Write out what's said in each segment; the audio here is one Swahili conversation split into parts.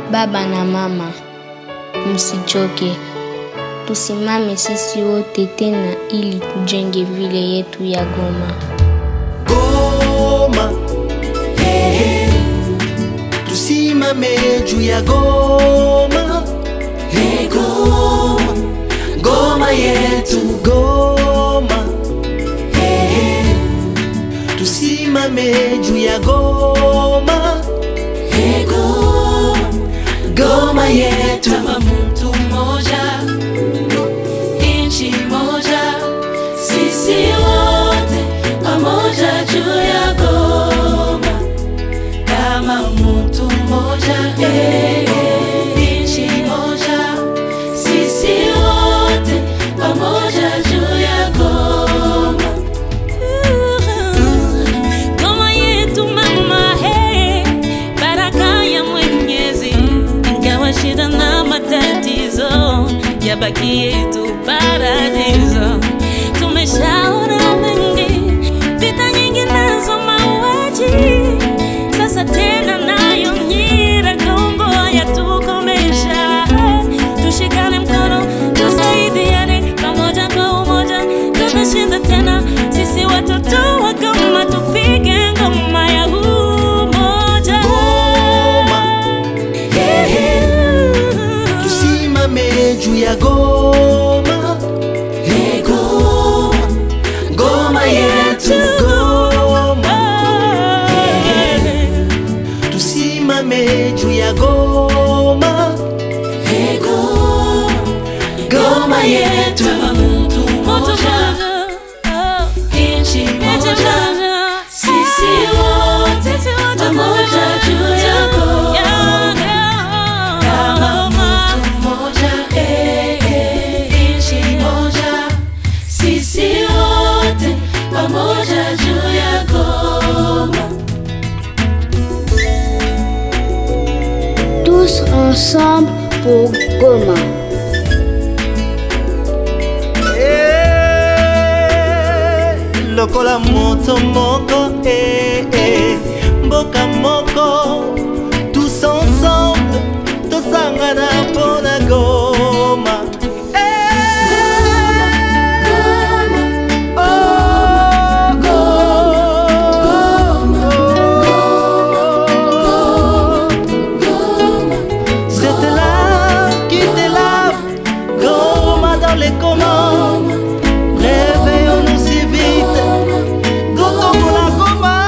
Baba na mama, msichoke, tusimame sisi wote tena ili tujenge vile yetu ya Goma. Goma, hey, hey. Tusimame juu ya Goma, hey, Goma, Goma yetu Goma, hey, hey. Tusimame juu ya Goma, hey, Goma, Goma yetu kama mtu mmoja, nchi moja, sisi wote pamoja juu ya Goma, kama mtu mmoja, eh, eh, nchi moja, sisi wote pamoja juu ya Goma. Goma yetu mama, hey, baraka ya Mwenyezi, ingawa shida na matatizo yabaki yetu paradiso. Tumeshaona mengi, vita nyingi nazo mauaji, sasa tena nayo Nyiragongo yatukomesha. Tushikane mkono, tusaidiane pamoja kwa umoja, tutashinda tena. Sisi watoto wa Goma tupige ngoma ya umoja. Goma, hey, hey. Tusimame juu ya Goma, hey, Goma, Goma yetu Goma, tusimame juu ya Goma, hey, Goma, Goma yetu Mtu mmoja, nchi moja, sisi wote pamoja juu ya Goma. Kama mtu mmoja, eh, eh, nchi moja, sisi wote pamoja juu ya Goma. Tous ensemble pour Goma. Eh, lokola moto moko eh, eh, mboka moko tous ensemble tosangana mpona goma C'était là qui te lave, Goma dans les commandes. Réveillons-nous si vite, Gotomo la Goma.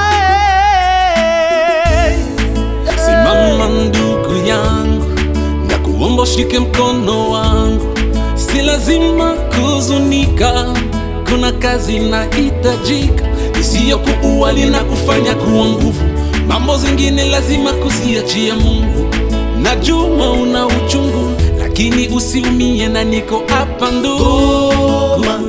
eh. Simama ndugu yangu, na kuomba ushike mkono wangu, si lazima kuzunika, kuna kazi inahitajika isiyokuuali na kufanya kuwa nguvu. Mambo zingine lazima kuziachia Mungu. Najua una uchungu, lakini usiumie, na niko hapa ndugu. Goma,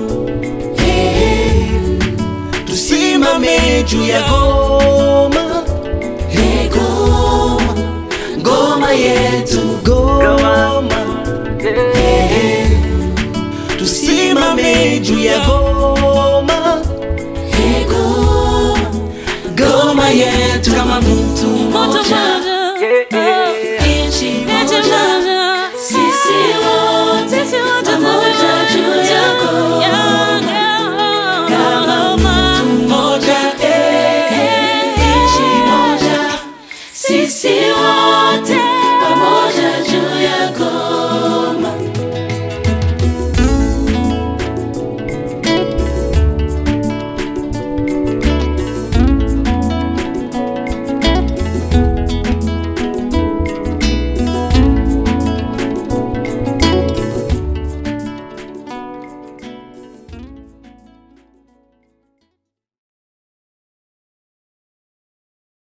tusimame juu ya Goma, hey, Goma, Goma yetu Goma, hey, tusimame juu ya Goma, hey, Goma, Goma yetu kama mtu mmoja, nchi moja, sisi wote pamoja juu ya Goma. Kama mtu mmoja, eh, nchi moja, sisi wote